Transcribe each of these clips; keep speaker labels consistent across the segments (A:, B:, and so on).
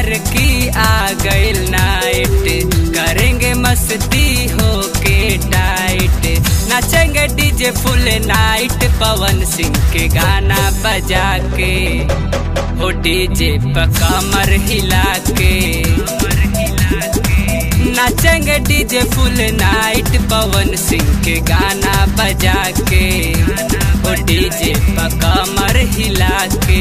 A: Deere की आ गइल नाइट करेंगे मस्ती हो के टाइट नाचेंगे DJ full night Pawan Singh के गाना बजा के हो डीजे पर कमर हिला के नाचेंगे DJ full night Pawan Singh के गाना बजा के ओ डीजे पर कमर हिला के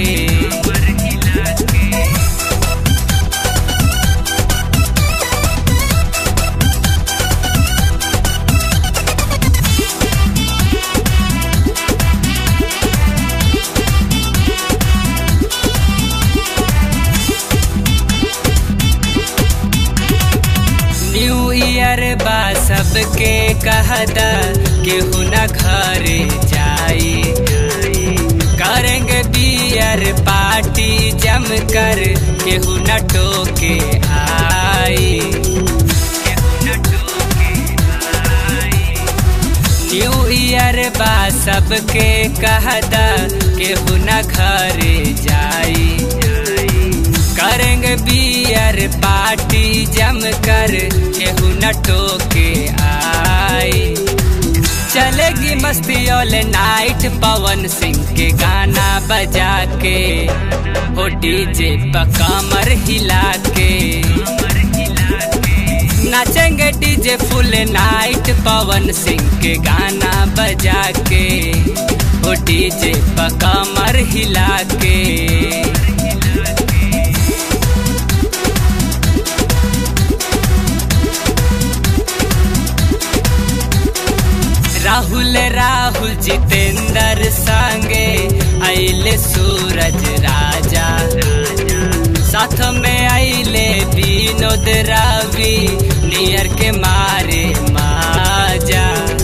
A: न्यू ईयर बा सबके कहदा केहू न घरे जाई करेंगे बियर पार्टी जम कर केहू न टोके आई न्यू ईयर बा सबके कहदा केहू न घरे जाई करेंगे बियर पार्टी जम कर केहू न टोके आई चलेगी मस्ती ऑल नाइट पवन सिंह के गाना बजा के हो डीजे पर कमर हिला के नाचेंगे DJ full night Pawan Singh के गाना बजा के हो डीजे पर कमर हिला के राहुल राहुल जितेंद्र संगे आइले सूरज राजा साथ में आइले विनोद रावी नियर के मारे माजा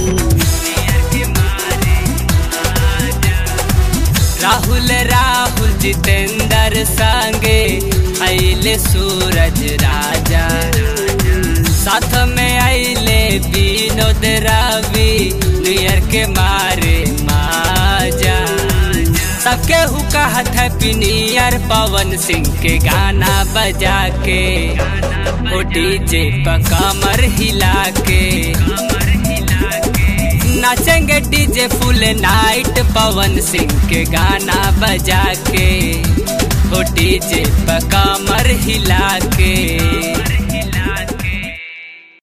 A: राहुल राहुल जितेंद्र संगे आइले सूरज राजा साथ में आइले विनोद रावी नियर के मारे माजा सबके हुका है पिनियर पवन सिंह के गाना बजा के ओ डीजे पर कमर हिला के नाचेंगे DJ full night Pawan Singh के गाना बजा के ओ डीजे पर कमर हिला के